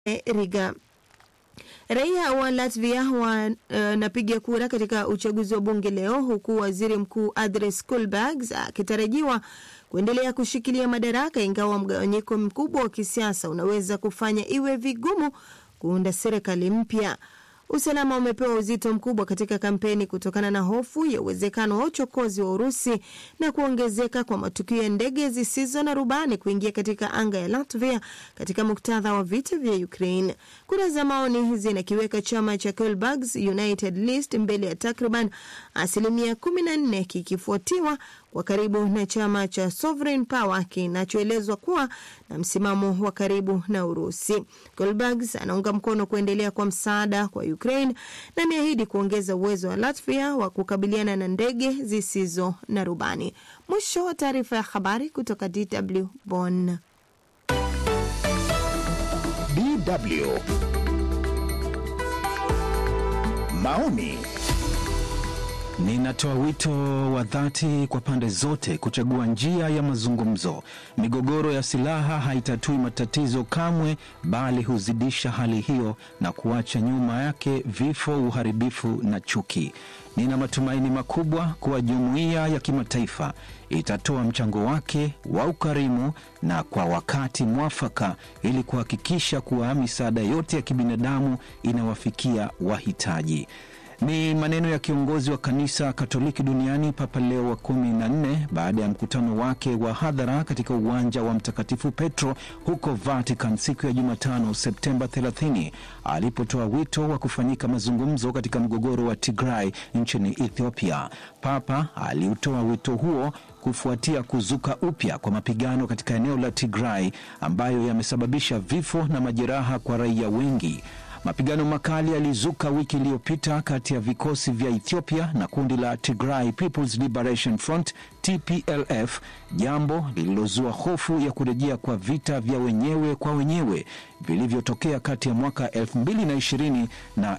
Riga. Raia wa Latvia wanapiga uh, kura katika uchaguzi wa bunge leo, huku waziri mkuu Andris Kulbergs akitarajiwa kuendelea kushikilia madaraka, ingawa mgawanyiko mkubwa wa kisiasa unaweza kufanya iwe vigumu kuunda serikali mpya. Usalama umepewa uzito mkubwa katika kampeni kutokana na hofu ya uwezekano wa uchokozi wa Urusi na kuongezeka kwa matukio ya ndege zisizo na rubani kuingia katika anga ya Latvia katika muktadha wa vita vya Ukraine. Kura za maoni zinakiweka chama cha Kulbergs United List mbele ya takriban asilimia 14 kikifuatiwa kwa karibu na chama cha Sovereign Power kinachoelezwa kuwa na msimamo wa karibu na Urusi. Goldbergs anaunga mkono kuendelea kwa msaada kwa Ukraine na ameahidi kuongeza uwezo wa Latvia wa kukabiliana na ndege zisizo na rubani. Mwisho wa taarifa ya habari kutoka DW Bonn. DW maoni Ninatoa wito wa dhati kwa pande zote kuchagua njia ya mazungumzo. Migogoro ya silaha haitatui matatizo kamwe, bali huzidisha hali hiyo na kuacha nyuma yake vifo, uharibifu na chuki. Nina matumaini makubwa kuwa jumuiya ya kimataifa itatoa mchango wake wa ukarimu na kwa wakati mwafaka ili kuhakikisha kuwa misaada yote ya kibinadamu inawafikia wahitaji. Ni maneno ya kiongozi wa kanisa Katoliki duniani Papa Leo wa kumi na nne baada ya mkutano wake wa hadhara katika uwanja wa Mtakatifu Petro huko Vatican siku ya Jumatano Septemba 30 alipotoa wito wa kufanyika mazungumzo katika mgogoro wa Tigray nchini Ethiopia. Papa aliutoa wito huo kufuatia kuzuka upya kwa mapigano katika eneo la Tigray ambayo yamesababisha vifo na majeraha kwa raia wengi. Mapigano makali yalizuka wiki iliyopita kati ya vikosi vya Ethiopia na kundi la Tigray People's Liberation Front TPLF, jambo lililozua hofu ya kurejea kwa vita vya wenyewe kwa wenyewe vilivyotokea kati ya mwaka 2020 na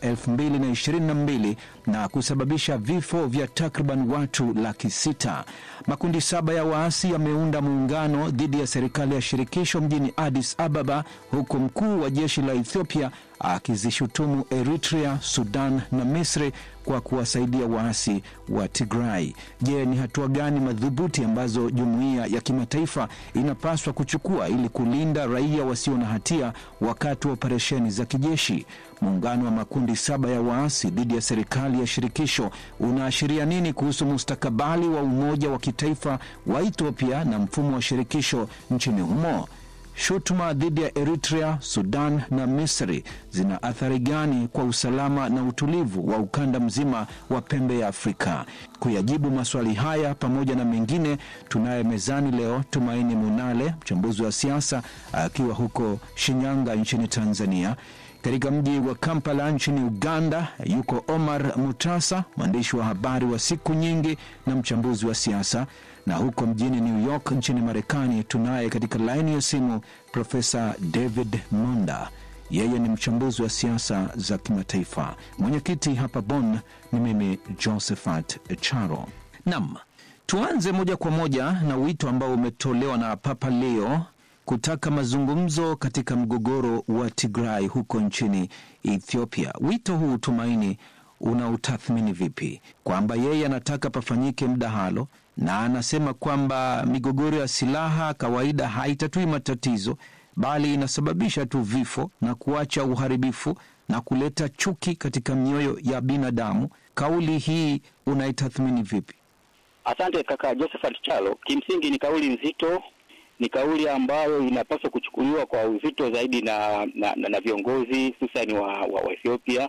2022 na kusababisha vifo vya takriban watu laki sita. Makundi saba ya waasi yameunda muungano dhidi ya serikali ya shirikisho mjini Addis Ababa, huku mkuu wa jeshi la Ethiopia akizishutumu Eritrea, Sudan na Misri kwa kuwasaidia waasi wa Tigray. Je, ni hatua gani madhubuti ambazo jumuiya ya kimataifa inapaswa kuchukua ili kulinda raia wasio na hatia wakati wa operesheni za kijeshi? Muungano wa makundi saba ya waasi dhidi ya serikali ya shirikisho unaashiria nini kuhusu mustakabali wa umoja wa kitaifa wa Ethiopia na mfumo wa shirikisho nchini humo? Shutuma dhidi ya Eritrea, Sudan na Misri zina athari gani kwa usalama na utulivu wa ukanda mzima wa pembe ya Afrika? Kuyajibu maswali haya pamoja na mengine, tunaye mezani leo Tumaini Munale, mchambuzi wa siasa akiwa huko Shinyanga nchini Tanzania. Katika mji wa Kampala nchini Uganda yuko Omar Mutasa, mwandishi wa habari wa siku nyingi na mchambuzi wa siasa, na huko mjini New York nchini Marekani tunaye katika laini ya simu Profesa David Monda, yeye ni mchambuzi wa siasa za kimataifa. Mwenyekiti hapa Bonn ni mimi Josephat Charo. Nam, tuanze moja kwa moja na wito ambao umetolewa na Papa Leo kutaka mazungumzo katika mgogoro wa Tigray huko nchini Ethiopia. Wito huu Tumaini, unautathmini vipi? Kwamba yeye anataka pafanyike mdahalo na anasema kwamba migogoro ya silaha kawaida haitatui matatizo, bali inasababisha tu vifo na kuacha uharibifu na kuleta chuki katika mioyo ya binadamu. Kauli hii unaitathmini vipi? Asante kaka Josephat Chalo. Kimsingi ni kauli nzito ni kauli ambayo inapaswa kuchukuliwa kwa uzito zaidi na na, na, na viongozi hususani wa, wa, wa Ethiopia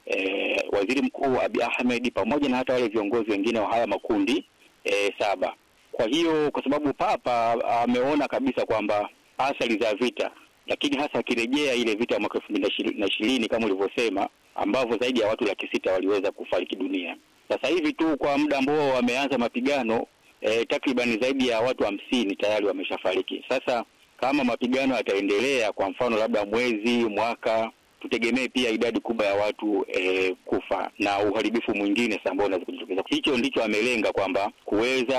e, waziri mkuu Abiy Ahmed pamoja na hata wale viongozi wengine wa haya makundi e, saba. Kwa hiyo kwa sababu Papa ameona kabisa kwamba athari za vita, lakini hasa akirejea ile vita ya mwaka elfu mbili na ishirini kama ulivyosema, ambavyo zaidi ya watu laki sita waliweza kufariki dunia. Sasa hivi tu kwa muda ambao wameanza mapigano E, takriban zaidi ya watu hamsini tayari wameshafariki. Sasa kama mapigano yataendelea, kwa mfano labda mwezi, mwaka, tutegemee pia idadi kubwa ya watu e, kufa na uharibifu mwingine sasa ambao unaweza kujitokeza. Hicho ndicho amelenga kwamba kuweza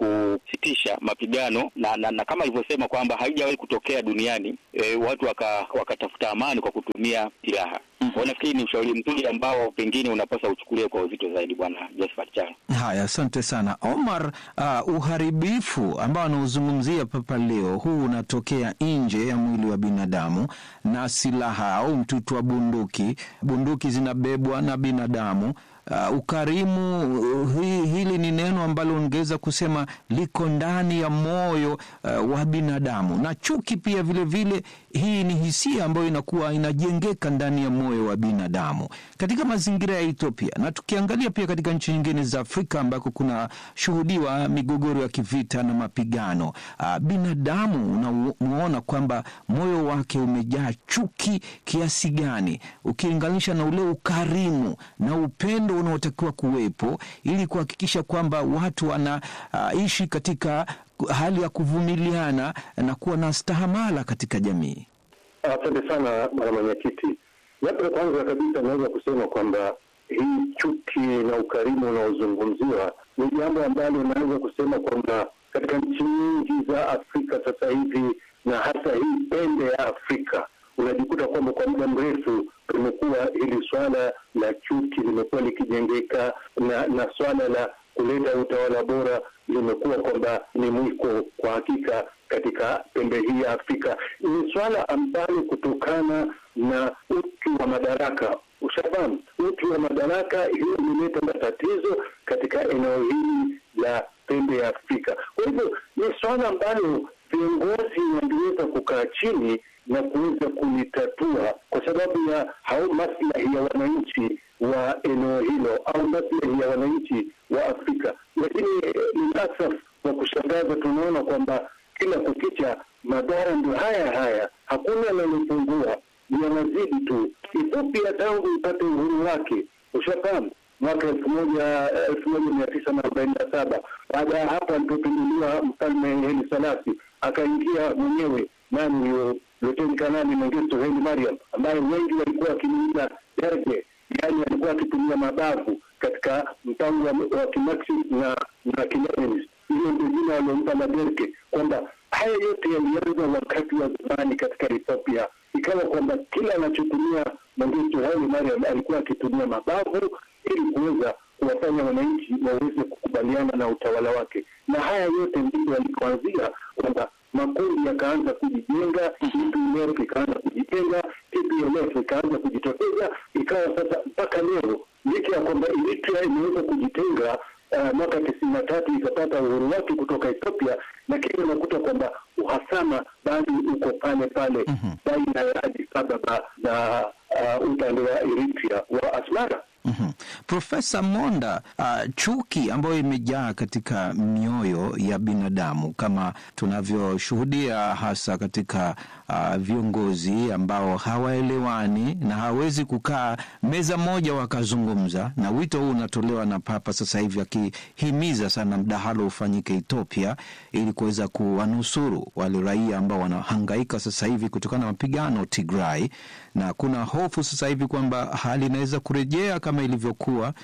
kusitisha mapigano na, na, na kama alivyosema kwamba haijawahi kutokea duniani e, watu waka, wakatafuta amani kwa kutumia silaha. Kwa nafikiri ni ushauri mzuri ambao pengine unapaswa uchukulie kwa uzito zaidi, Bwana Josephat Charo. Haya, asante sana Omar. Uh, uharibifu ambao anaozungumzia papa leo huu unatokea nje ya mwili wa binadamu na silaha au mtutu wa bunduki. Bunduki zinabebwa na binadamu. Uh, ukarimu uh, hi, hili ni neno ambalo ungeweza kusema liko ndani ya moyo uh, wa binadamu, na chuki pia vile vile, hii ni hisia ambayo inakuwa inajengeka ndani ya moyo wa binadamu katika mazingira ya Ethiopia, na tukiangalia pia katika nchi nyingine za Afrika ambako kuna shuhudiwa migogoro ya kivita na mapigano uh, binadamu unamuona kwamba moyo wake umejaa chuki kiasi gani ukilinganisha na ule ukarimu na upendo unaotakiwa kuwepo ili kuhakikisha kwamba watu wanaishi uh, katika hali ya kuvumiliana na kuwa na stahamala katika jamii. Asante sana bwana mwenyekiti. Labda kwanza kabisa naweza kusema kwamba hii chuki na ukarimu unaozungumziwa ni jambo ambalo naweza kusema kwamba katika nchi nyingi za Afrika sasa hivi na hasa hii pembe ya Afrika unajikuta kwamba kwa muda mrefu limekuwa hili swala la chuki limekuwa likijengeka na, na swala la kuleta utawala bora limekuwa kwamba ni mwiko kwa hakika katika pembe hii ya Afrika. Ni swala ambalo kutokana na uchu wa madaraka, ushafahamu, uchu wa madaraka, hiyo imeleta matatizo katika eneo hili la pembe ya Afrika. Kwa hivyo ni swala ambalo viongozi wangeweza kukaa chini na kuweza kulitatua kwa sababu ya hao maslahi ya wananchi wa eneo hilo au maslahi ya wananchi wa Afrika. Lakini ni asaf wa kushangaza, tunaona kwamba kila kukicha madhara ndio haya haya, hakuna linalopungua, yanazidi tu. Ethiopia tangu ipate uhuru wake, ushafahamu mwaka elfu moja elfu moja mia tisa na arobaini na saba baada ya hapo alipopinduliwa mfalme Haile Selassie akaingia mwenyewe nani huyo Luteni Kanali Mengistu Haile Mariam ambaye wengi walikuwa wakimwita Derge, yaani alikuwa akitumia mabavu katika mpango wa Kimarxist na na Kileninist. Hilo ndio jina waliompa la Derge, kwamba haya yote yalianza wakati wa zamani katika Ethiopia, ikawa kwamba kila anachotumia Mengistu Haile Mariam alikuwa akitumia mabavu ili kuweza kuwafanya wananchi waweze kukubaliana na utawala wake, na haya yote ndipo yalikoanzia kwamba makundi yakaanza kujijenga, TPLF ikaanza kujijenga, TPLF ikaanza kujitokeza, ikawa sasa mpaka leo, licha ya kwamba Eritrea imeweza kujitenga uh, mwaka tisini na tatu ikapata uhuru wake kutoka Ethiopia, lakini unakuta kwamba uhasama bado uko pale pale baina ya Addis Ababa na uh, upande wa Eritrea wa Asmara. Mm-hmm. Profesa Monda, uh, chuki ambayo imejaa katika mioyo ya binadamu kama tunavyoshuhudia hasa katika uh, viongozi ambao hawaelewani na hawezi kukaa meza moja wakazungumza, na wito huu unatolewa na Papa sasa hivi akihimiza sana mdahalo ufanyike Ethiopia ili kuweza kuwanusuru wale raia ambao wanahangaika sasa hivi kutokana na mapigano Tigray, na kuna hofu sasa hivi kwamba hali inaweza kurejea kama ilivyokuwa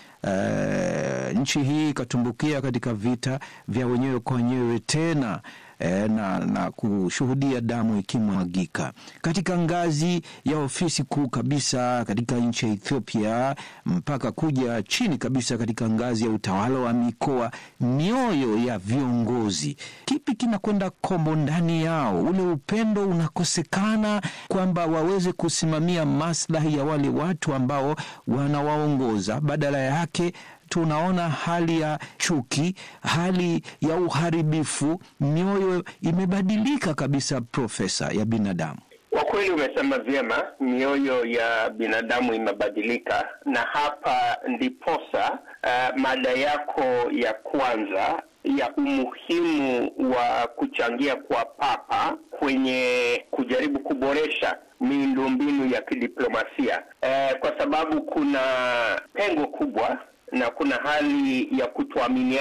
uh, nchi hii ikatumbukia katika vita vya wenyewe kwa wenyewe tena e, na, na kushuhudia damu ikimwagika katika ngazi ya ofisi kuu kabisa katika nchi ya Ethiopia mpaka kuja chini kabisa katika ngazi ya utawala wa mikoa. Mioyo ya viongozi, kipi kinakwenda kombo ndani yao? Ule upendo unakosekana kwamba waweze kusimamia maslahi ya wale watu ambao wanawaongoza, badala yake tunaona hali ya chuki, hali ya uharibifu. Mioyo imebadilika kabisa, profesa, ya binadamu. Kwa kweli umesema vyema, mioyo ya binadamu imebadilika, na hapa ndiposa uh, mada yako ya kwanza ya umuhimu wa kuchangia kwa Papa kwenye kujaribu kuboresha miundombinu ya kidiplomasia uh, kwa sababu kuna pengo kubwa na kuna hali ya kutoaminiana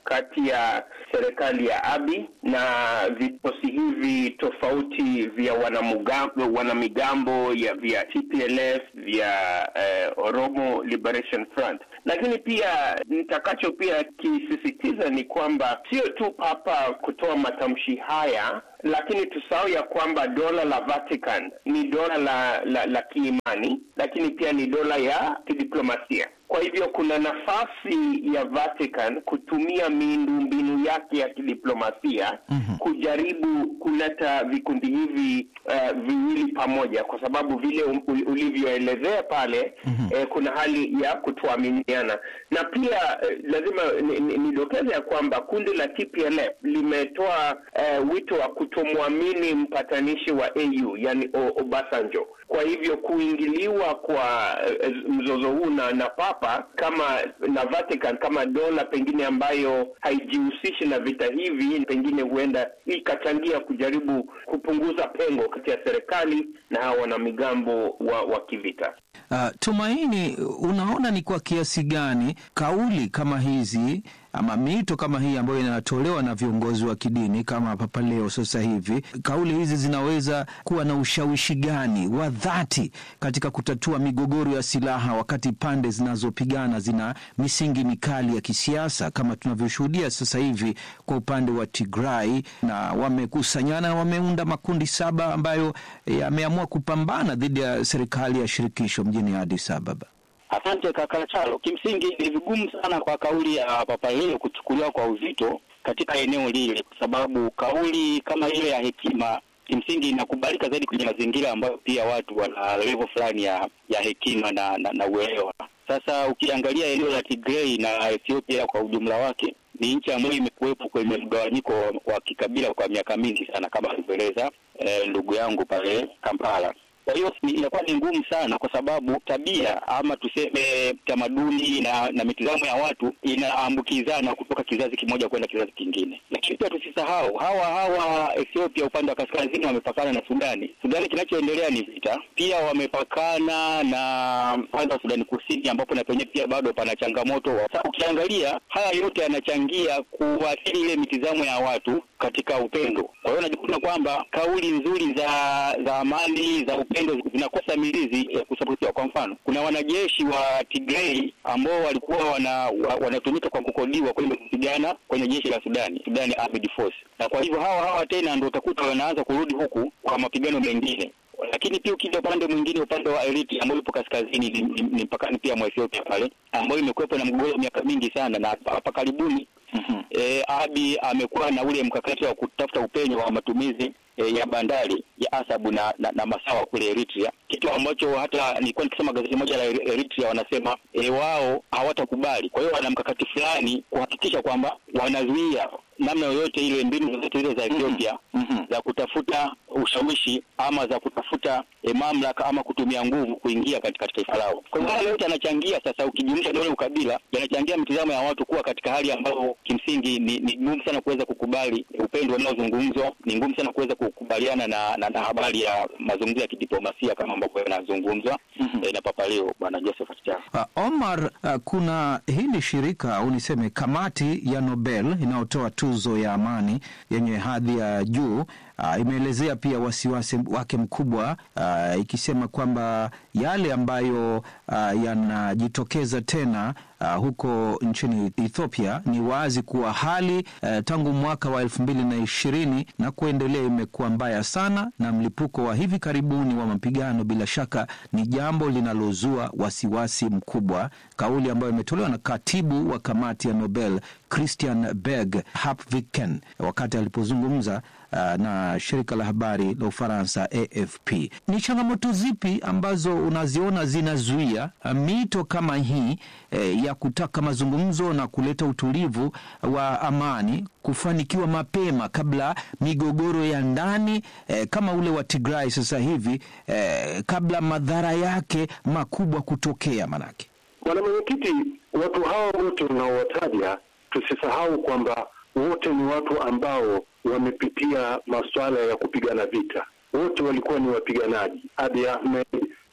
kati ya serikali ya Abi na vikosi hivi tofauti vya wanamugambo, wanamigambo ya vya TPLF vya eh, Oromo Liberation Front. Lakini pia nitakacho pia kisisitiza ni kwamba sio tu Papa kutoa matamshi haya lakini tusahau ya kwamba dola la Vatican ni dola la, la, la kiimani, lakini pia ni dola ya kidiplomasia. Kwa hivyo kuna nafasi ya Vatican kutumia miundombinu yake ya kidiplomasia mm-hmm. kujaribu kuleta vikundi hivi uh, viwili pamoja, kwa sababu vile u- ulivyoelezea pale mm-hmm. eh, kuna hali ya kutoaminiana na pia eh, lazima nidokeze ni, ni ya kwamba kundi la TPLF limetoa eh, wito wa kutomwamini mpatanishi wa AU yani Obasanjo. Kwa hivyo kuingiliwa kwa eh, mzozo huu na, na Papa kama na Vatican kama dola pengine ambayo haijihusishi na vita hivi, pengine huenda ikachangia kujaribu kupunguza pengo kati ya serikali na hawa wanamigambo wa, wa kivita. Uh, Tumaini, unaona ni kwa kiasi gani kauli kama hizi ama miito kama hii ambayo inatolewa na viongozi wa kidini kama Papa Leo sasa hivi, kauli hizi zinaweza kuwa na ushawishi gani wa dhati katika kutatua migogoro ya silaha, wakati pande zinazopigana zina misingi mikali ya kisiasa kama tunavyoshuhudia sasa hivi kwa upande wa Tigray, na wamekusanyana, wameunda makundi saba ambayo yameamua kupambana dhidi ya serikali ya shirikisho mjini Addis Ababa. Asante kaka Chalo. Kimsingi ni vigumu sana kwa kauli ya Papa Leo kuchukuliwa kwa uzito katika eneo lile, kwa sababu kauli kama ile ya hekima kimsingi inakubalika zaidi kwenye mazingira ambayo pia watu wana level fulani ya ya hekima na, na, na uelewa. Sasa ukiangalia eneo la Tigray na Ethiopia kwa ujumla wake ni nchi ambayo imekuwepo kwenye mgawanyiko wa kikabila kwa miaka mingi sana, kama alivyoeleza eh, ndugu yangu pale Kampala. Kwa hiyo inakuwa ni ngumu sana, kwa sababu tabia ama tuseme tamaduni na, na mitazamo ya watu inaambukizana kutoka kizazi kimoja kwenda kizazi kingine. Lakini pia tusisahau hawa hawa Ethiopia upande wa kaskazini wamepakana na Sudani. Sudani kinachoendelea ni vita, pia wamepakana na upande wa Sudani Kusini, ambapo na penyewe pia bado pana changamoto. Sasa ukiangalia haya yote yanachangia kuathiri ile mitizamo ya watu katika upendo. Kwa hiyo najikuta kwamba kauli nzuri za za amani za upendo zinakosa mizizi ya kusapotiwa. Kwa mfano, kuna wanajeshi wa Tigray ambao walikuwa wana, wa, wanatumika kwa kukodiwa kwenda kupigana kwenye jeshi la Sudani, Sudani Armed Force, na kwa hivyo hawa hawa tena ndio utakuta wanaanza kurudi huku kwa mapigano mengine lakini pia ukija upande mwingine, upande wa Eritrea ambao ipo kaskazini, ni, ni, ni mpakani pia mwa Ethiopia pale, ambayo imekuwepo na mgogoro miaka mingi sana, na hapa karibuni mm-hmm. E, Abi amekuwa na ule mkakati wa kutafuta upenyo wa matumizi e, ya bandari ya Asabu na, na, na Masawa kule Eritrea, kitu ambacho hata nilikuwa nikisoma gazeti moja la Eritrea wanasema e, wao hawatakubali. Kwa hiyo wana mkakati fulani kuhakikisha kwamba wanazuia namna yoyote ile mbinu zozote zile za Ethiopia mm-hmm. za kutafuta ushawishi ama za kutafuta e, mamlaka ama kutumia nguvu kuingia katika taifa lao. Kwa hiyo haya yote yanachangia sasa, ukijumlisha dole ukabila, yanachangia mtizamo ya watu kuwa katika hali ambayo kimsingi ni, ni ngumu sana kuweza kukubali upendo unaozungumzwa, ni ngumu sana kuweza kukubaliana na, na, na habari ya mazungumzo ya kidiplomasia kama ambavyo yanazungumzwa mm-hmm. e, na Papa Leo Bwana Josephat Charo. Uh, Omar, uh, kuna hili shirika au niseme kamati ya Nobel inayotoa tuzo ya amani yenye hadhi ya juu uh, imeelezea pia wasiwasi wake mkubwa uh, ikisema kwamba yale ambayo uh, yanajitokeza tena uh, huko nchini Ethiopia ni wazi kuwa hali uh, tangu mwaka wa elfu mbili na ishirini na kuendelea imekuwa mbaya sana, na mlipuko wa hivi karibuni wa mapigano bila shaka ni jambo linalozua wasiwasi mkubwa, kauli ambayo imetolewa na katibu wa kamati ya Nobel Christian Berg Hapviken wakati alipozungumza uh, na shirika la habari la Ufaransa AFP. Ni changamoto zipi ambazo unaziona zinazuia uh, mito kama hii eh, ya kutaka mazungumzo na kuleta utulivu wa amani kufanikiwa mapema kabla migogoro ya ndani eh, kama ule wa Tigray sasa hivi eh, kabla madhara yake makubwa kutokea manake? Bwana Mwenyekiti, watu hao wote unaowataja tusisahau kwamba wote ni watu ambao wamepitia masuala ya kupigana vita. Wote walikuwa ni wapiganaji. Abiy Ahmed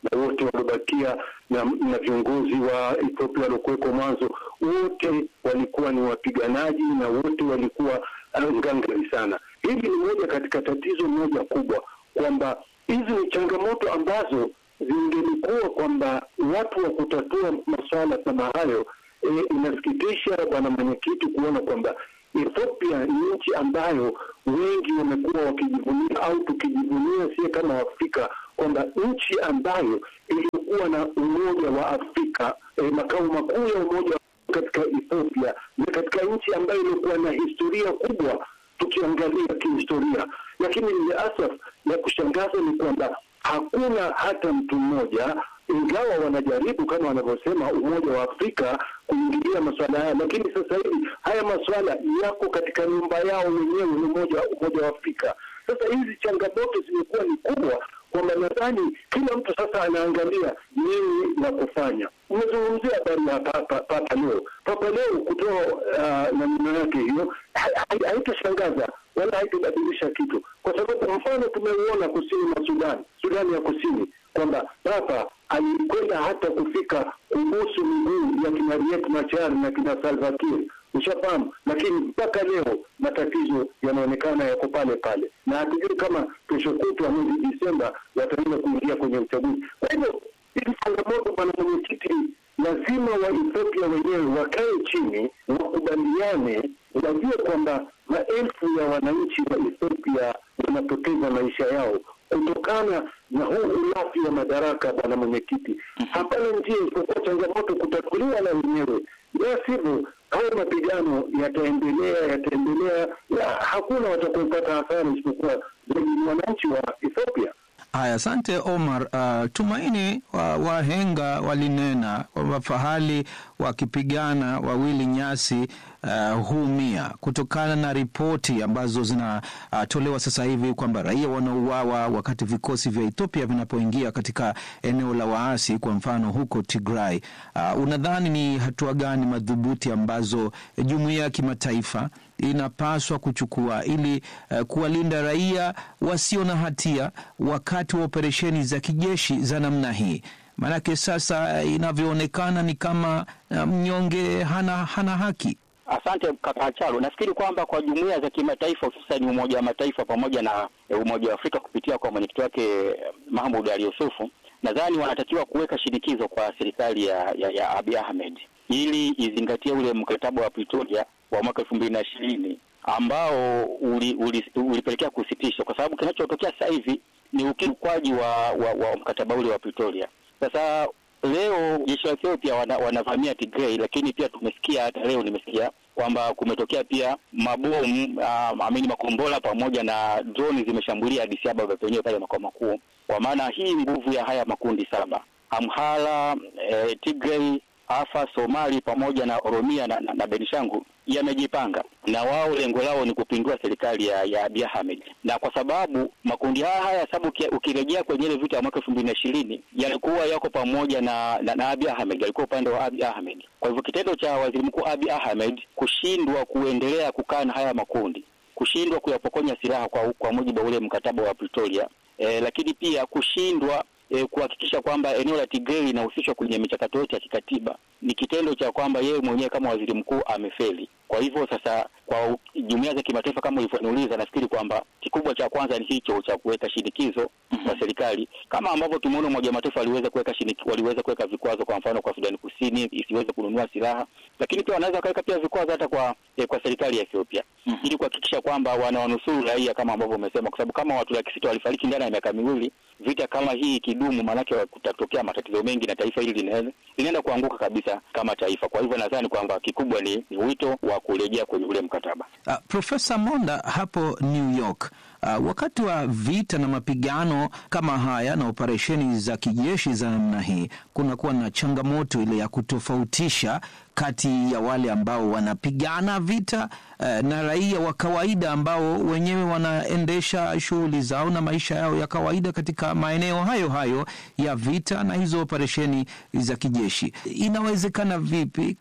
na wote waliobakia na, na viongozi wa Ethiopia waliokuwekwa mwanzo, wote walikuwa ni wapiganaji na wote walikuwa uh, ngangari sana. Hili ni moja katika tatizo moja kubwa kwamba hizi ni changamoto ambazo zingelikuwa kwamba watu wa kutatua masuala kama hayo. E, inasikitisha bwana mwenyekiti kuona kwamba Ethiopia ni nchi ambayo wengi wamekuwa wakijivunia au tukijivunia sie kama Waafrika kwamba nchi ambayo iliyokuwa na Umoja wa Afrika e, makao makuu ya Umoja wa katika Ethiopia na katika nchi ambayo ilikuwa na historia kubwa tukiangalia kihistoria, lakini ile asaf ya kushangaza ni kwamba hakuna hata mtu mmoja, ingawa wanajaribu kama wanavyosema Umoja wa Afrika kuingilia masuala haya, lakini sasa hivi haya masuala yako katika nyumba yao wenyewe, ni umoja Umoja wa Afrika. Sasa hizi changamoto zimekuwa ni kubwa kwamba nadhani kila mtu sasa anaangalia nini la kufanya. Umezungumzia habari ya Papa, Papa Leo. Papa Leo kutoa uh, namna yake hiyo haitashangaza wala haitobadilisha kitu, kwa sababu mfano tumeuona kusini mwa Sudan, Sudani ya Kusini, kwamba Papa alikwenda hata kufika kubusu miguu ya kina Riek Machar na kina Salva Kiir, ushafahamu. Lakini mpaka leo matatizo yanaonekana yako pale pale, na hatujui kama kesho kutwa mwezi Disemba wataenda kuingia kwenye uchaguzi. Kwa hivyo hizi changamoto, bwana mwenyekiti, lazima wa Ethiopia wenyewe wakae chini, wakubaliane, wajue kwamba maelfu ya wananchi wa Ethiopia wanapoteza maisha yao kutokana na huu ulafi wa madaraka. Bwana mwenyekiti, hapana njia isipokuwa changamoto kutatuliwa na wenyewe, la sivyo haya mapigano yataendelea yataendelea, na hakuna watakaopata hasara isipokuwa zaidi ni wananchi wa Ethiopia. Haya, asante Omar. Uh, Tumaini, wahenga wa walinena kwamba fahali wakipigana wawili nyasi uh, huumia, kutokana na ripoti ambazo zinatolewa uh, sasa hivi kwamba raia wanauawa wakati vikosi vya Ethiopia vinapoingia katika eneo la waasi, kwa mfano huko Tigray. Uh, unadhani ni hatua gani madhubuti ambazo jumuiya ya kimataifa inapaswa kuchukua ili uh, kuwalinda raia wasio na hatia wakati wa operesheni za kijeshi za namna hii? Maanake sasa inavyoonekana ni kama mnyonge hana, hana haki. Asante kaka Chalo. Nafikiri kwamba kwa jumuiya za kimataifa hususani Umoja wa Mataifa pamoja na Umoja wa Afrika kupitia kwa mwenyekiti wake Mahmud Ali Yusufu, nadhani wanatakiwa kuweka shinikizo kwa serikali ya, ya, ya Abiy Ahmed ili izingatie ule mkataba wa Pretoria wa mwaka elfu mbili na ishirini ambao ulipelekea uli, uli kusitishwa, kwa sababu kinachotokea sasa hivi ni ukiukwaji wa, wa, wa mkataba ule wa Pretoria. Sasa leo jeshi la Ethiopia wana, wanavamia Tigray, lakini pia tumesikia hata leo nimesikia kwamba kumetokea pia mabomu uh, amini makombola pamoja na droni zimeshambulia Addis Ababa penyewe pale makao makuu. Kwa maana hii nguvu ya haya makundi saba Amhala, eh, Tigray Afa, Somali pamoja na Oromia na, na, na Benishangu yamejipanga na wao lengo lao ni kupindua serikali ya, ya Abiy Ahmed, na kwa sababu makundi haya haya sababu ukirejea kwenye ile vita ya mwaka elfu mbili na ishirini yalikuwa yako pamoja na, na, na Abiy Ahmed, yalikuwa upande wa Abiy Ahmed. Kwa hivyo kitendo cha waziri mkuu Abiy Ahmed kushindwa kuendelea kukaa na haya makundi, kushindwa kuyapokonya silaha kwa, kwa mujibu wa ule mkataba wa Pretoria, eh, lakini pia kushindwa E, kuhakikisha kwamba eneo la Tigray linahusishwa kwenye michakato yote ya kikatiba ni kitendo cha kwamba yeye mwenyewe kama waziri mkuu amefeli. Kwa hivyo sasa, kwa jumuiya za kimataifa kama ulivyoniuliza, nafikiri kwamba kikubwa cha kwanza ni hicho cha kuweka shinikizo kwa serikali, kama ambavyo tumeona Umoja wa Mataifa waliweza kuweka waliweza kuweka vikwazo, kwa mfano kwa Sudani Kusini isiweze kununua silaha, lakini pia wanaweza kuweka pia vikwazo hata kwa eh, kwa serikali ya Ethiopia mm -hmm. ili kuhakikisha kwamba wanawanusuru raia kama ambavyo umesema, kwa sababu kama watu laki sita walifariki ndani ya miaka miwili, vita kama hii ikidumu, maanake kutatokea matatizo mengi na taifa hili linaweza linaenda kuanguka kabisa kama taifa. Kwa hivyo nadhani kwamba kikubwa ni, ni wito wa kurejea kwenye ule mkataba. Uh, Profesa Monda hapo New York Uh, wakati wa vita na mapigano kama haya na operesheni za kijeshi za namna hii, kunakuwa na changamoto ile ya kutofautisha kati ya wale ambao wanapigana vita uh, na raia wa kawaida ambao wenyewe wanaendesha shughuli zao na maisha yao ya kawaida katika maeneo hayo hayo ya vita na hizo operesheni za kijeshi. Inawezekana vipi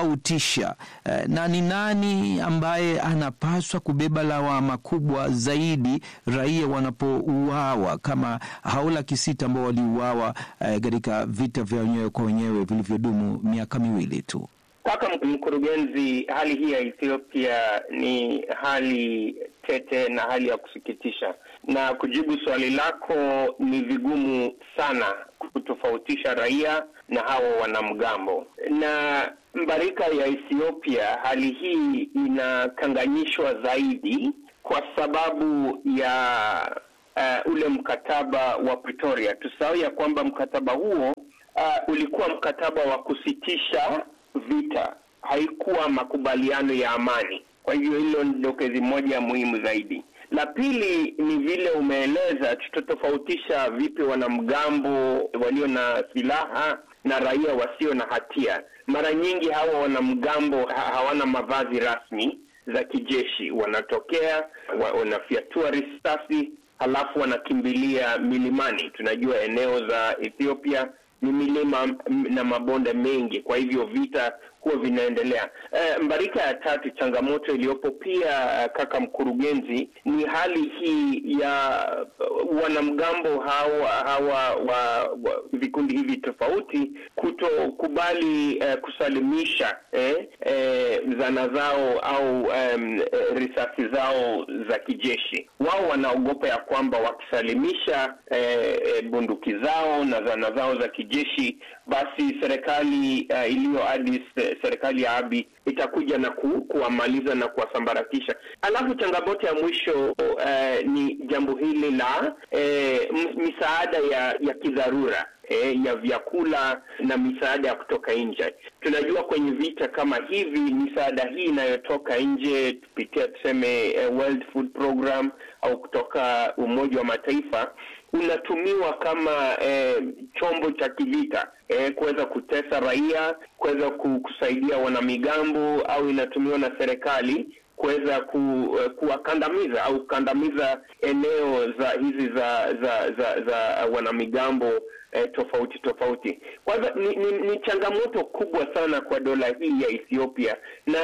kutofautisha uh, na ni nani ambaye anapaswa kubeba lawama kubwa zaidi zaidi raia wanapouawa kama hao laki sita ambao waliuawa eh, katika vita vya wenyewe kwa wenyewe vilivyodumu miaka miwili tu. Kaka mkurugenzi, hali hii ya Ethiopia ni hali tete na hali ya kusikitisha, na kujibu swali lako ni vigumu sana kutofautisha raia na hawa wanamgambo. Na mbarika ya Ethiopia, hali hii inakanganyishwa zaidi kwa sababu ya uh, ule mkataba wa Pretoria. Tusahau ya kwamba mkataba huo uh, ulikuwa mkataba wa kusitisha vita, haikuwa makubaliano ya amani. Kwa hivyo hilo ni dokezi moja muhimu zaidi. La pili ni vile umeeleza, tutatofautisha vipi wanamgambo walio na silaha na raia wasio na hatia. Mara nyingi hawa wanamgambo ha hawana mavazi rasmi za kijeshi, wanatokea wa, wanafyatua risasi halafu wanakimbilia milimani. Tunajua eneo za Ethiopia ni milima na mabonde mengi, kwa hivyo vita huwa vinaendelea. E, mbarika ya tatu, changamoto iliyopo pia, kaka mkurugenzi, ni hali hii ya uh, wanamgambo hawa hawa wa, wa vikundi hivi tofauti kutokubali uh, kusalimisha eh, eh, zana zao au um, risasi zao za kijeshi. Wao wanaogopa ya kwamba wakisalimisha eh, bunduki zao na zana zao za kijeshi, basi serikali uh, iliyo Addis serikali ya Abiy itakuja na ku, kuwamaliza na kuwasambaratisha. Alafu changamoto ya mwisho uh, ni jambo hili la uh, misaada ya ya kidharura eh, ya vyakula na misaada ya kutoka nje. Tunajua kwenye vita kama hivi misaada hii inayotoka nje kupitia tuseme uh, World Food Program au kutoka Umoja wa Mataifa unatumiwa kama eh, chombo cha kivita eh, kuweza kutesa raia, kuweza kusaidia wanamigambo, au inatumiwa na serikali kuweza ku, uh, kuwakandamiza au kukandamiza eneo za hizi za za za, za wanamigambo eh, tofauti tofauti. Kwa hivyo ni, ni, ni changamoto kubwa sana kwa dola hii ya Ethiopia, na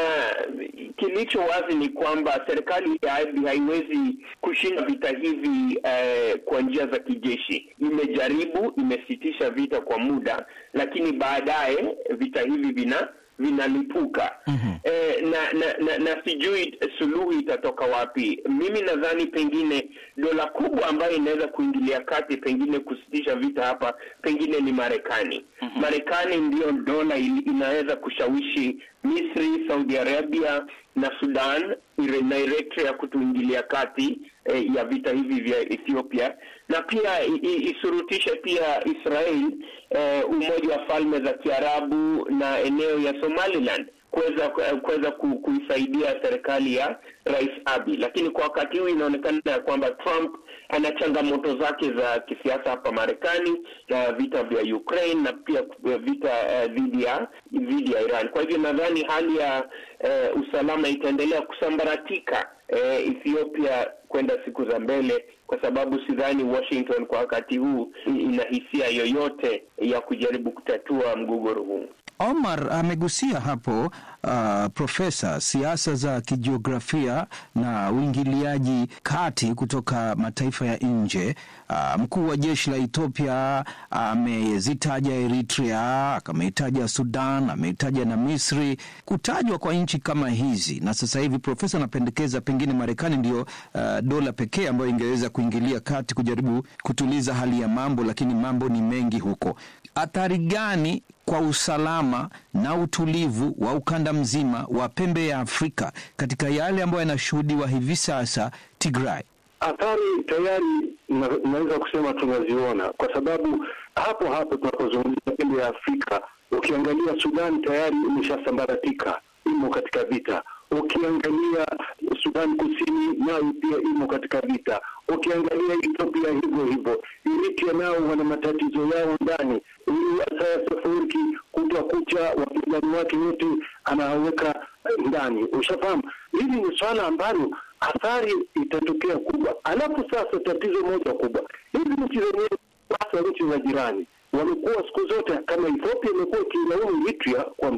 kilicho wazi ni kwamba serikali ya Abiy haiwezi kushinda vita hivi eh, kwa njia za kijeshi. Imejaribu, imesitisha vita kwa muda, lakini baadaye vita hivi vina vinalipuka mm-hmm. E, na, na, na, na sijui suluhu itatoka wapi. Mimi nadhani pengine dola kubwa ambayo inaweza kuingilia kati pengine kusitisha vita hapa pengine ni Marekani. mm-hmm. Marekani ndiyo dola inaweza kushawishi Misri, Saudi Arabia na Sudan na Eritrea kutuingilia kati eh, ya vita hivi vya Ethiopia na pia isurutishe pia Israel eh, Umoja wa Falme za Kiarabu na eneo ya Somaliland kuweza kuweza kuisaidia serikali ya Rais Abiy, lakini kwa wakati huu inaonekana ya kwamba Trump ana changamoto zake za kisiasa hapa Marekani na vita vya Ukraine na pia vita dhidi uh, ya dhidi ya Iran. Kwa hivyo nadhani hali ya uh, usalama itaendelea kusambaratika uh, Ethiopia kwenda siku za mbele, kwa sababu sidhani Washington kwa wakati huu ina hisia yoyote ya kujaribu kutatua mgogoro huu. Omar amegusia hapo uh, profesa, siasa za kijiografia na uingiliaji kati kutoka mataifa ya nje. Uh, mkuu wa jeshi la Ethiopia amezitaja Eritrea, ameitaja Sudan, ameitaja na Misri. Kutajwa kwa nchi kama hizi, na sasa hivi profesa anapendekeza pengine Marekani ndio uh, dola pekee ambayo ingeweza kuingilia kati kujaribu kutuliza hali ya mambo, lakini mambo ni mengi huko. Athari gani kwa usalama na utulivu wa ukanda mzima wa pembe ya Afrika katika yale ambayo yanashuhudiwa hivi sasa Tigray? Athari tayari naweza kusema tunaziona, kwa sababu hapo hapo tunapozungumzia pembe ya Afrika, ukiangalia Sudan tayari imeshasambaratika, imo katika vita. Ukiangalia Sudan Kusini nayo pia imo katika vita. Ukiangalia Ethiopia hivyo hivyo, Eritrea nao wana matatizo yao ndani. Huyu Isaias Afwerki kutwa kucha wapinzani wake wote anaweka ndani, ushafahamu. Hili ni swala ambalo athari itatokea kubwa. Alafu sasa tatizo moja kubwa, hizi nchi zenyewe, hasa nchi za jirani wamekuwa siku zote kama Ethiopia imekuwa ikilaumu Eritrea kwamba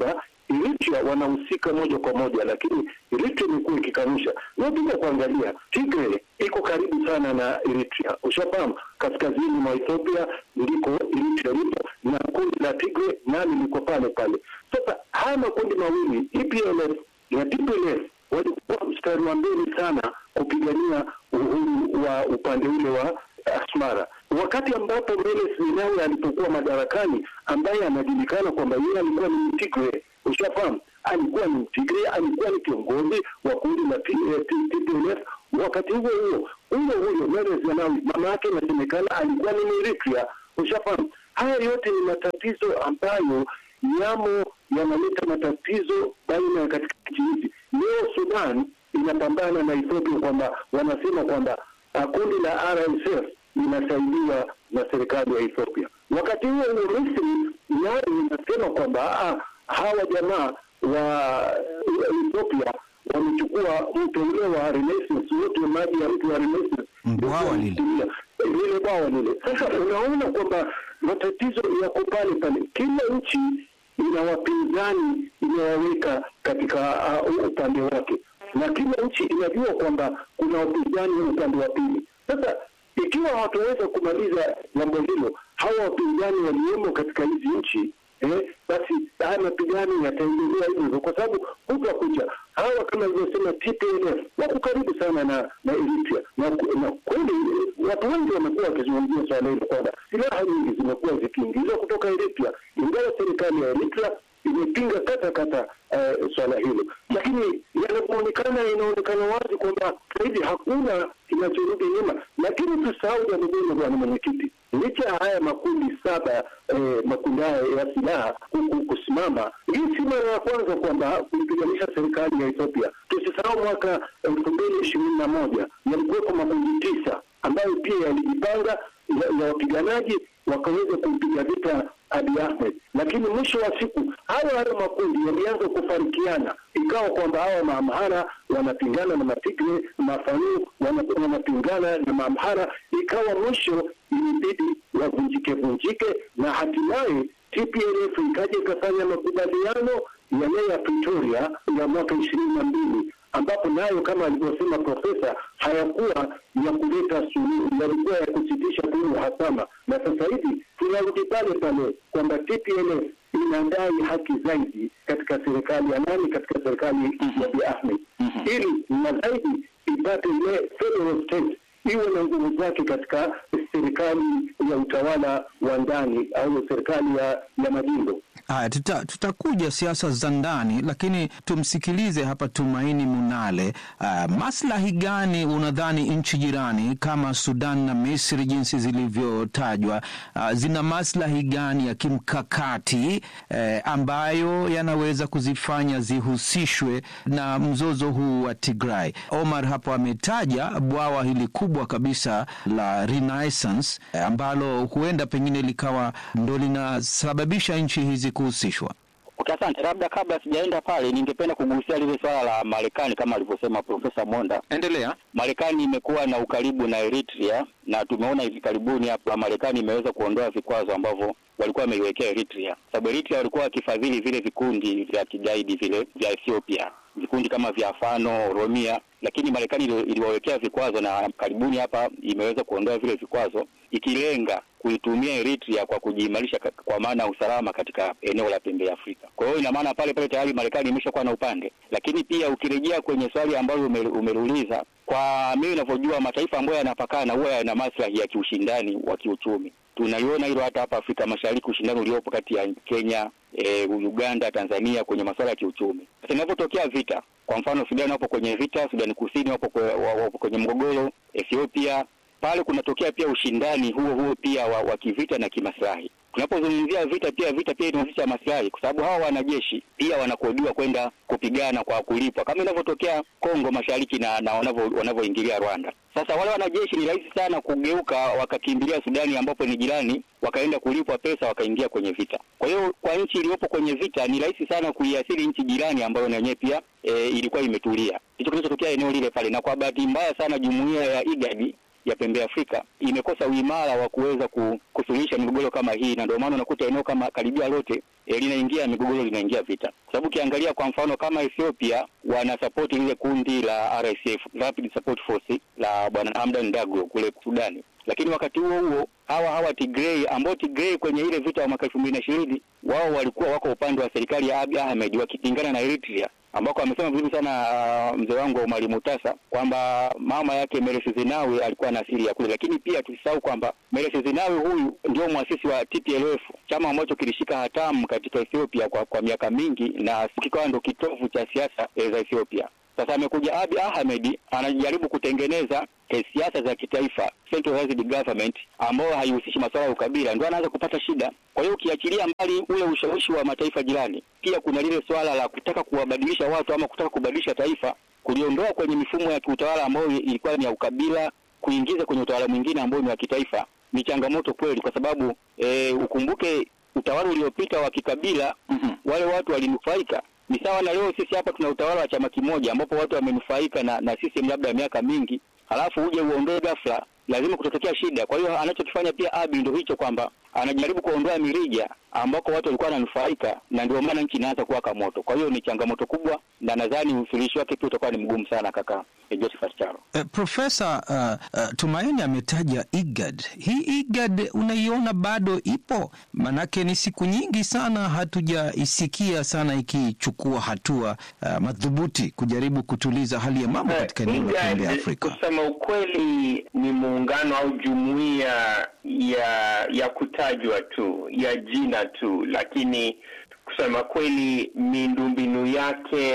Eritrea wanahusika moja kwa moja, lakini Eritrea imekuwa ikikanusha. Na ukija kuangalia Tigray iko karibu sana na Eritrea, ushafahamu, kaskazini mwa Ethiopia ndiko Eritrea lipo na kundi la Tigray nani liko pale pale. Sasa haya makundi mawili EPLF na TPLF walikuwa mstari wa mbele sana kupigania uhuru wa upande ule wa Asmara, wakati ambapo Meles Zenawi alipokuwa madarakani, ambaye anajulikana kwamba yeye alikuwa ni Mtigre, ushafahamu, alikuwa ni Mtigre, alikuwa ni kiongozi wa kundi la TPLF. Wakati huo huo huyo huyo Meles Zenawi, mama yake inasemekana alikuwa ni Eritrea, ushafahamu. Haya yote ni matatizo ambayo yamo yanaleta matatizo baina ya katika nchi hizi. Leo Sudan inapambana na Ethiopia kwamba wanasema kwamba kundi la RSF linasaidiwa na serikali ya Ethiopia. Wakati huo huo Misri nayo inasema kwamba hawa jamaa wa Ethiopia wamechukua mto ule wa Renaissance, wote maji ya mto wa Renaissance, bwawa lile lile bwawa lile. Sasa unaona kwamba matatizo yako pale pale, kila nchi ina wapinzani inawaweka katika uh, upande wake, na kila nchi inajua kwamba kuna wapinzani upande wa pili. Sasa ikiwa hawataweza kumaliza jambo hilo, hawa wapinzani waliomo katika hizi nchi eh, basi haya mapigano yataendelea hivyo hivyo, kwa sababu kuta kucha hawa kama ilivyosema TPLF wako karibu sana na na Eritrea, na, na kweli watu wengi wamekuwa wakizungumzia swala hilo kwamba silaha nyingi zimekuwa zikiingizwa kutoka Eritrea, ingawa serikali ya Eritrea imepinga kata kata uh, swala hilo, lakini yanapoonekana, inaonekana wazi kwamba sahivi hakuna kinachorudi nyuma. Lakini tusahau jambo moja, bwana mwenyekiti, licha ya haya makundi saba eh, makundi haya ya silaha kusimama, hii si mara ya kwanza kwamba kuipiganisha serikali ya Ethiopia. Tusisahau mwaka elfu mbili ishirini na moja yalikuwepo makundi tisa ambayo pia yalijipanga ya wapiganaji wakaweza kumpiga vita Abiy Ahmed, lakini mwisho wa siku hayo hayo makundi yalianza kufarikiana, ikawa kwamba hawa maamhara wanapingana na matigre, mafanu wanapingana na maamhara, ikawa mwisho ilibidi wavunjike vunjike, na hatimaye TPLF ikaja ikafanya makubaliano yale ya Pretoria ya mwaka ishirini na mbili ambapo nayo kama alivyosema profesa hayakuwa ya kuleta suluhu, yalikuwa ya kusitisha tu uhasama. Na sasa hivi tunarudi pale pale kwamba TPLF inadai haki zaidi katika serikali ya nani, katika serikali ya Abiy Ahmed, ili na zaidi ipate ile federal state iwe na nguvu zake katika serikali ya utawala wa ndani au serikali ya, ya majimbo. Haya, tuta, tutakuja siasa za ndani, lakini tumsikilize hapa Tumaini Munale. Uh, maslahi gani unadhani nchi jirani kama Sudan na Misri jinsi zilivyotajwa, uh, zina maslahi gani ya kimkakati eh, ambayo yanaweza kuzifanya zihusishwe na mzozo huu wa Tigray? Omar hapo ametaja bwawa hili kubwa kabisa la Renaissance eh, ambalo huenda pengine likawa ndo linasababisha nchi hizi kuhusishwa. Asante. Labda kabla sijaenda pale, ningependa kugusia lile swala la Marekani kama alivyosema Profesa Monda. Endelea. Marekani imekuwa na ukaribu na Eritrea na tumeona hivi karibuni hapa Marekani imeweza kuondoa vikwazo ambavyo walikuwa wameiwekea Eritrea, sababu Eritrea walikuwa wakifadhili vile vikundi vya kigaidi vile vya Ethiopia, vikundi kama vya Fano, Oromia, lakini Marekani iliwawekea vikwazo na karibuni hapa imeweza kuondoa vile vikwazo ikilenga kuitumia Eritrea kwa kujiimarisha kwa maana ya usalama katika eneo la pembe ya Afrika. Kwa hiyo ina maana pale pale tayari Marekani imeshakuwa na upande, lakini pia ukirejea kwenye swali ambalo umeuliza, kwa mimi ninavyojua, mataifa ambayo yanapakana huwa yana maslahi ya kiushindani wa kiuchumi. Tunaliona hilo hata hapa Afrika Mashariki, ushindani uliopo kati ya Kenya, e, Uganda, Tanzania kwenye masuala ya kiuchumi. Sasa inapotokea vita, kwa mfano Sudan wapo kwenye vita, Sudani Kusini wapo kwenye mgogoro, Ethiopia pale kunatokea pia ushindani huo huo pia wa, wa kivita na kimaslahi. Tunapozungumzia vita pia vita pia inahusisha maslahi, kwa sababu hawa wanajeshi pia wanakodiwa kwenda kupigana kwa kulipwa, kama inavyotokea Kongo Mashariki na, na wanavyoingilia Rwanda. Sasa wale wanajeshi ni rahisi sana kugeuka wakakimbilia Sudani ambapo ni jirani, wakaenda kulipwa pesa wakaingia kwenye vita. Kwa hiyo kwa nchi iliyopo kwenye vita ni rahisi sana kuiathiri nchi jirani ambayo na yenyewe pia e, ilikuwa imetulia. Hicho kinachotokea eneo lile pale, na kwa bahati mbaya sana jumuiya ya IGAD ya pembe ya Afrika imekosa uimara wa kuweza ku- kusuluhisha migogoro kama hii, na ndio maana unakuta eneo kama karibia lote eh, linaingia migogoro, linaingia vita, kwa sababu ukiangalia kwa mfano kama Ethiopia wanasapoti lile kundi la RSF, Rapid Support Force la bwana Hamdan Daglo kule Sudani, lakini wakati huo huo hawa hawa Tigray ambao Tigray kwenye ile vita ya mwaka elfu mbili na ishirini wao walikuwa wako upande wa serikali ya Abiy Ahmed wakipingana na Eritrea ambako amesema vizuri sana uh, mzee wangu Omar Mutasa kwamba mama yake Meles Zenawi alikuwa na asili ya kule, lakini pia tusisahau kwamba Meles Zenawi huyu ndio mwasisi wa TPLF, chama ambacho kilishika hatamu katika Ethiopia kwa, kwa miaka mingi na kikawa ndo kitovu cha siasa eh, za Ethiopia. Sasa amekuja Abiy Ahmed anajaribu kutengeneza eh, siasa za kitaifa centralized government ambayo haihusishi masuala ya ukabila, ndio anaanza kupata shida. Kwa hiyo ukiachilia mbali ule ushawishi wa mataifa jirani, pia kuna lile swala la kutaka kuwabadilisha watu ama kutaka kubadilisha taifa, kuliondoa kwenye mifumo ya kiutawala ambayo ilikuwa ni ya ukabila, kuingiza kwenye utawala mwingine ambao ni wa kitaifa. Ni changamoto kweli, kwa sababu e, ukumbuke utawala uliopita wa kikabila mm-hmm. wale watu walinufaika ni sawa na leo sisi hapa tuna utawala wa chama kimoja ambapo watu wamenufaika na, na system labda ya miaka mingi, halafu uje uondoe ghafla, lazima kutotokea shida. Kwa hiyo anachokifanya pia Abiy ndio hicho kwamba anajaribu kuondoa mirija ambako watu walikuwa wananufaika, na ndio maana nchi inaanza kuwaka moto. Kwa hiyo ni changamoto kubwa, na nadhani usuluhishi wake pia utakuwa ni mgumu sana, kaka eh, Josephat Charo. Eh, Profesa uh, uh, Tumaini ametaja IGAD. Hii IGAD unaiona bado ipo? Manake ni siku nyingi sana hatujaisikia sana ikichukua hatua uh, madhubuti kujaribu kutuliza hali ya mambo katika eneo la IGAD, pembe ya Afrika. Kusema ukweli ni muungano au jumuiya ya ya kutajwa tu ya jina tu, lakini kusema kweli miundombinu yake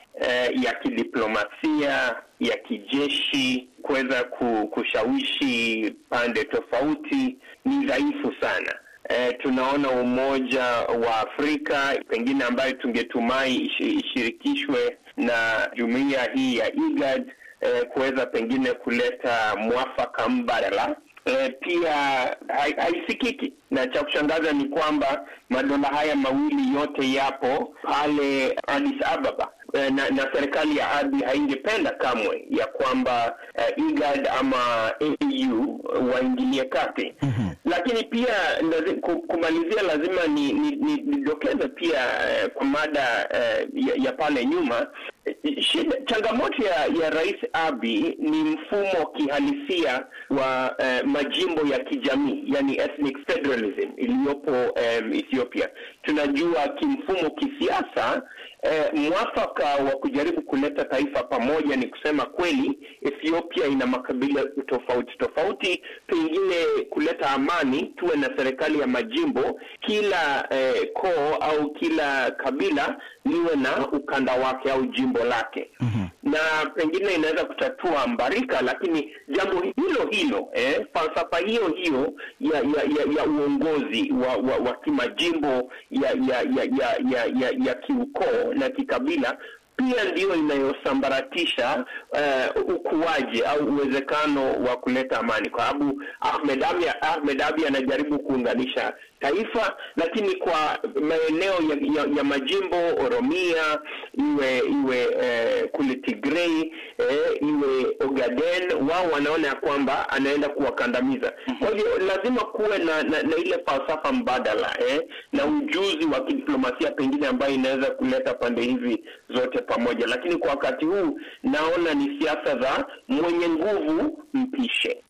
eh, ya kidiplomasia ya kijeshi kuweza ku- kushawishi pande tofauti ni dhaifu sana. Eh, tunaona Umoja wa Afrika pengine ambayo tungetumai ishi- ishirikishwe na jumuiya hii ya IGAD eh, kuweza pengine kuleta mwafaka mbadala eh, pia hai- haisikiki na cha kushangaza ni kwamba madola haya mawili yote yapo pale Addis Ababa eh, na, na serikali ya Abiy haingependa kamwe ya kwamba eh, IGAD ama AU waingilie kati lakini pia lazi, ku- kumalizia lazima ni, ni, ni, nidokeze pia eh, kwa mada eh, ya, ya pale nyuma eh, shida changamoto ya, ya Rais Abiy ni mfumo kihalisia wa eh, majimbo ya kijamii yani ethnic federalism iliyopo eh, Ethiopia. Tunajua kimfumo kisiasa eh, mwafaka wa kujaribu kuleta taifa pamoja ni kusema kweli Ethiopia ina makabila tofauti tofauti, pengine kuleta amani, tuwe na serikali ya majimbo, kila eh, koo au kila kabila liwe na ukanda wake au jimbo lake mm-hmm. na pengine inaweza kutatua mbarika, lakini jambo hilo hilo eh, falsafa hiyo hiyo ya ya, ya, ya uongozi wa, wa, wa kimajimbo ya ya ya ya, ya, ya, ya kiukoo na kikabila pia ndiyo inayosambaratisha uh, ukuaji au uwezekano wa kuleta amani, kwa sababu Ahmed Abiy Ahmed Abiy anajaribu kuunganisha taifa, lakini kwa maeneo ya, ya, ya majimbo Oromia, iwe iwe eh, kule Tigray eh, iwe Ogaden, wao wanaona ya kwamba anaenda kuwakandamiza. Kwa hivyo lazima kuwe na, na, na ile falsafa mbadala eh, na ujuzi wa kidiplomasia pengine ambayo inaweza kuleta pande hizi zote pamoja, lakini kwa wakati huu naona ni siasa za mwenye nguvu mpishe.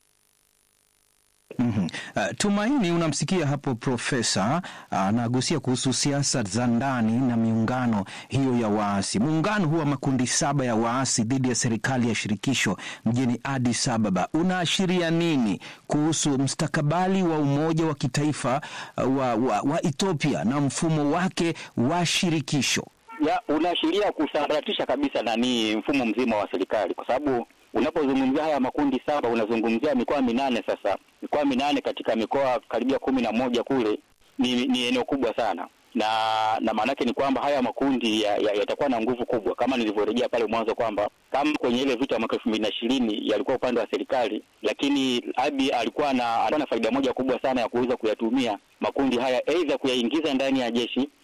Mm-hmm. Uh, Tumaini, unamsikia hapo profesa anagusia uh, kuhusu siasa za ndani na miungano hiyo ya waasi. Muungano huu wa makundi saba ya waasi dhidi ya serikali ya shirikisho mjini Addis Ababa unaashiria nini kuhusu mstakabali wa umoja wa kitaifa uh, wa, wa, wa Ethiopia na mfumo wake wa shirikisho? ya unaashiria kusambaratisha kabisa nani mfumo mzima wa serikali, kwa sababu unapozungumzia haya makundi saba unazungumzia mikoa minane. Sasa mikoa minane katika mikoa karibia kumi na moja kule ni, ni eneo kubwa sana, na na maanake ni kwamba haya makundi yatakuwa ya, ya na nguvu kubwa, kama nilivyorejea pale mwanzo kwamba kama kwenye ile vita ya mwaka elfu mbili na ishirini yalikuwa upande wa serikali, lakini Abiy alikuwa na alikuwa na faida moja kubwa sana ya kuweza kuyatumia makundi haya, aidha kuyaingiza ndani ya jeshi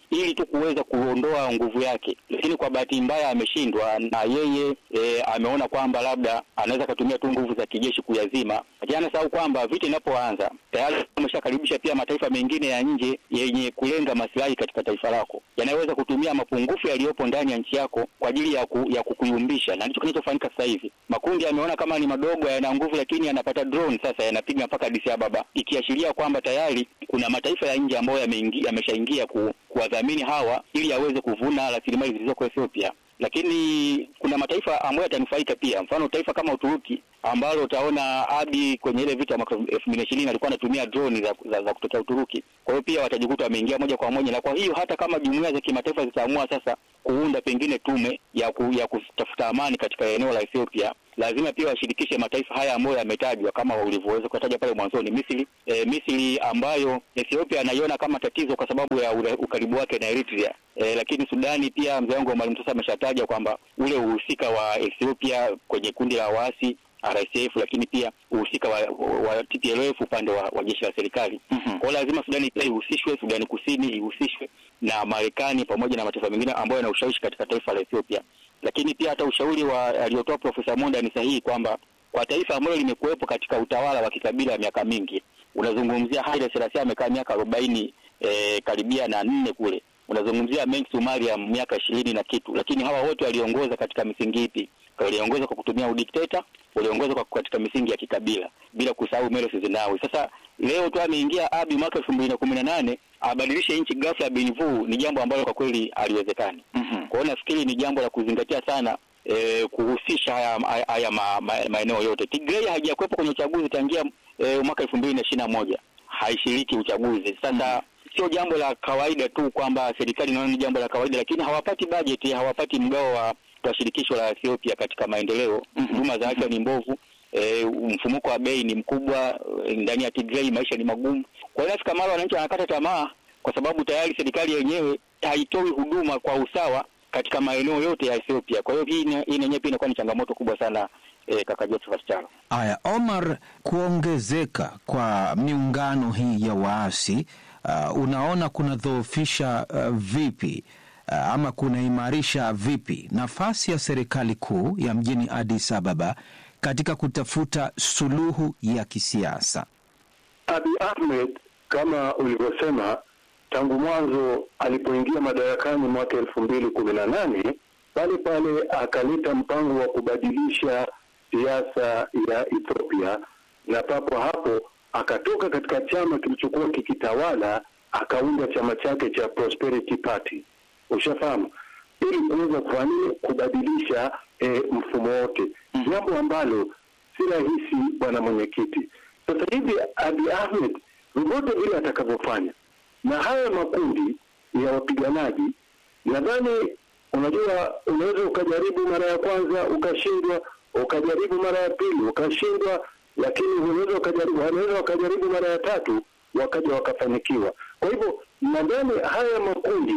ili tu kuweza kuondoa nguvu yake, lakini kwa bahati mbaya ameshindwa, na yeye e, ameona kwamba labda anaweza akatumia tu nguvu za kijeshi kuyazima, lakini anasahau kwamba vita inapoanza tayari ameshakaribisha pia mataifa mengine ya nje yenye kulenga maslahi katika taifa lako, yanayoweza kutumia mapungufu yaliyopo ndani ya nchi yako kwa ajili ya, ku, ya kukuyumbisha, na ndicho kinachofanyika sasa hivi. Makundi yameona kama ni madogo, yana nguvu, lakini yanapata drone sasa, yanapiga mpaka Addis Ababa, ikiashiria kwamba tayari kuna mataifa ya nje ambayo yameshaingia ku, kuwadhamini hawa ili yaweze kuvuna rasilimali zilizoko Ethiopia lakini kuna mataifa ambayo yatanufaika pia. Mfano taifa kama Uturuki ambalo utaona Abi kwenye ile vita mwaka elfu mbili na ishirini alikuwa anatumia droni za, za, za kutokea Uturuki. Kwa hiyo pia watajikuta wameingia moja kwa moja, na kwa hiyo hata kama jumuiya za kimataifa zitaamua sasa kuunda pengine tume ya, ku, ya kutafuta amani katika eneo la Ethiopia, lazima pia washirikishe mataifa haya ambayo yametajwa kama ulivyoweza kutaja pale mwanzoni, Misri e, Misri ambayo Ethiopia anaiona kama tatizo kwa sababu ya ure, ukaribu wake na Eritrea. E, lakini Sudani pia mzee wangu Mwalimu sasa ameshataja kwamba ule uhusika wa Ethiopia kwenye kundi la waasi RSF, lakini pia uhusika wa, wa TPLF upande wa, wa jeshi la serikali. Mm-hmm. Kwa hiyo lazima Sudani pia ihusishwe, Sudani Kusini ihusishwe na Marekani pamoja na mataifa mengine ambayo yana ushawishi katika taifa la Ethiopia. Lakini pia hata ushauri wa aliotoa Profesa Monda ni sahihi kwamba kwa taifa ambalo limekuwepo katika utawala wa kikabila wa miaka mingi, unazungumzia Haile Selassie amekaa miaka arobaini eh, karibia na nne kule unazungumzia Mengi Sumaria miaka ishirini na kitu, lakini hawa wote waliongoza katika misingi ipi? Waliongoza kwa kutumia udikteta, waliongoza kwa katika misingi ya kikabila, bila kusahau Meles Zenawi. Sasa leo tu ameingia Abi mwaka elfu mbili na kumi na nane abadilishe nchi ghafla ya binvu, ni jambo ambalo kwa kweli haliwezekani. mm-hmm. Kwa hiyo nafikiri ni jambo la kuzingatia sana E, kuhusisha haya, haya ma, ma, maeneo yote. Tigray haijakuwepo kwenye uchaguzi tangia e, mwaka elfu mbili na ishirini na moja haishiriki uchaguzi. Sasa mm-hmm sio jambo la kawaida tu kwamba serikali inaona ni jambo la kawaida, lakini hawapati bajeti, hawapati mgao wa, wa shirikisho la Ethiopia katika maendeleo. Huduma mm-hmm. za afya ni mbovu, e, mfumuko wa bei ni mkubwa ndani ya Tigray, maisha ni magumu. Kwa hiyo nafika mara wananchi wanakata tamaa, kwa sababu tayari serikali yenyewe haitoi huduma kwa usawa katika maeneo yote ya Ethiopia. Kwa hiyo hii yenyewe pia inakuwa ni changamoto kubwa sana. E, kaka Josephat Charo. Aya, Omar, kuongezeka kwa miungano hii ya waasi Uh, unaona kunadhoofisha uh, vipi uh, ama kunaimarisha vipi nafasi ya serikali kuu ya mjini Addis Ababa katika kutafuta suluhu ya kisiasa? Abiy Ahmed kama ulivyosema, tangu mwanzo alipoingia madarakani mwaka elfu mbili kumi na nane pale pale akaleta mpango wa kubadilisha siasa ya Ethiopia na papo hapo akatoka katika chama kilichokuwa kikitawala akaunda chama chake cha Prosperity Party, ushafahamu, ili kuweza kufanya kubadilisha e, mfumo wote, jambo ambalo si rahisi, bwana mwenyekiti. Sasa hivi Abiy Ahmed vyovyote vile atakavyofanya na haya makundi ya wapiganaji, nadhani unajua, unaweza ukajaribu mara ya kwanza ukashindwa, ukajaribu mara ya pili ukashindwa lakini unaweza wakajaribu, wanaweza wakajaribu mara ya tatu wakaja wakafanikiwa. Kwa hivyo nadhani haya makundi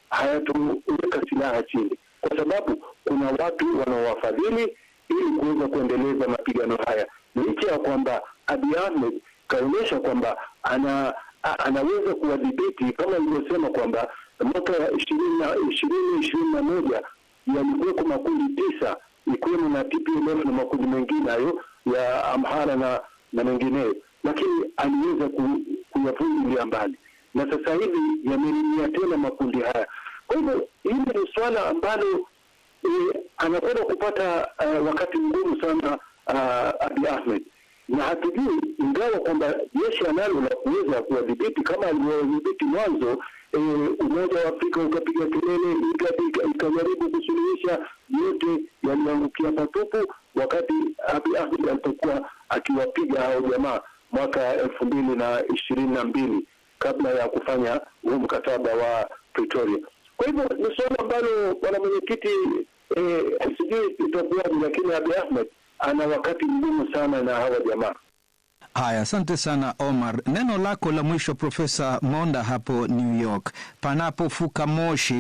hayatoweka silaha chini, kwa sababu kuna watu wanaowafadhili ili kuweza kuendeleza mapigano haya, licha ya kwamba Abiy Ahmed kaonyesha kwamba ana a, anaweza kuwadhibiti kama ilivyosema kwamba mwaka ishirini na ishirini ishirini na moja yalikuweko makundi tisa ikiwemo na TPLF na makundi mengine hayo ya Amhara na na mengineyo, lakini aliweza kuyavunjilia mbali, na sasa hivi yamerejea tena makundi haya. Kwa hivyo hili ni suala ambalo e, anakwenda kupata uh, wakati mgumu sana uh, Abiy Ahmed, na hatujui, ingawa kwamba jeshi analo la kuweza kuwadhibiti kama alivyowadhibiti mwanzo. E, Umoja wa Afrika ukapiga kelele ikajaribu kusuluhisha, yote yaliangukia patupu, wakati Abiy Ahmed alipokuwa akiwapiga hao jamaa mwaka elfu mbili na ishirini na mbili kabla ya kufanya huu mkataba wa Pretoria. Kwa hivyo ni suala ambalo bwana mwenyekiti, eh, sijui itakuwaje, lakini Abiy Ahmed ana wakati mgumu sana na hawa jamaa. Haya, asante sana Omar. Neno lako la mwisho Profesa Monda hapo New York. Panapofuka moshi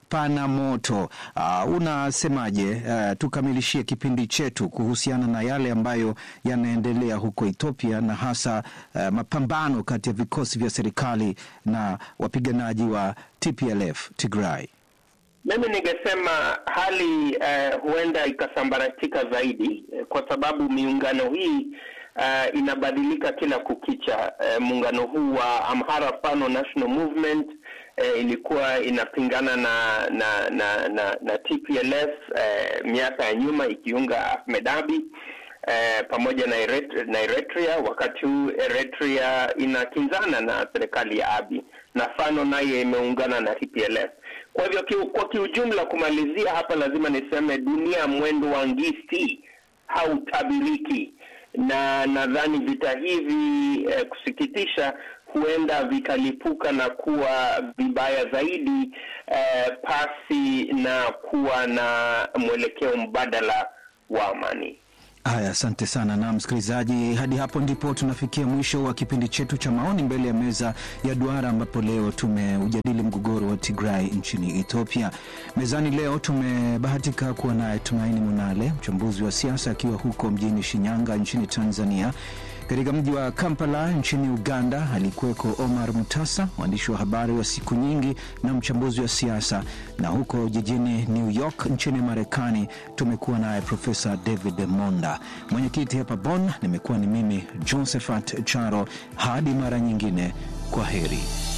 pana moto. Uh, unasemaje? Uh, tukamilishie kipindi chetu kuhusiana na yale ambayo yanaendelea huko Ethiopia na hasa uh, mapambano kati ya vikosi vya serikali na wapiganaji wa TPLF Tigray. Mimi ningesema hali uh, huenda ikasambaratika zaidi uh, kwa sababu miungano hii uh, inabadilika kila kukicha. Uh, muungano huu wa Amhara Fano National Movement uh, ilikuwa inapingana na na na, na, na TPLF uh, miaka ya nyuma ikiunga Ahmed Abiy uh, pamoja na, Erit na Eritrea. Wakati huu Eritrea inakinzana na serikali ya Abiy na Fano naye imeungana na TPLF. Kwa hivyo ki, kwa kiujumla, kumalizia hapa, lazima niseme dunia mwendo wa ngisi hautabiriki, na nadhani vita hivi eh, kusikitisha huenda vikalipuka na kuwa vibaya zaidi eh, pasi na kuwa na mwelekeo mbadala wa amani. Haya, asante sana. Na msikilizaji, hadi hapo ndipo tunafikia mwisho wa kipindi chetu cha maoni mbele ya meza ya duara, ambapo leo tumeujadili mgogoro wa Tigray nchini Ethiopia. Mezani leo tumebahatika kuwa naye Tumaini Munale, mchambuzi wa siasa, akiwa huko mjini Shinyanga nchini Tanzania. Katika mji wa Kampala nchini Uganda alikuweko Omar Mutasa, mwandishi wa habari wa siku nyingi na mchambuzi wa siasa, na huko jijini New York nchini Marekani tumekuwa naye Profesa David Monda. Mwenyekiti hapa Bonn nimekuwa ni mimi Josephat Charo. Hadi mara nyingine, kwa heri.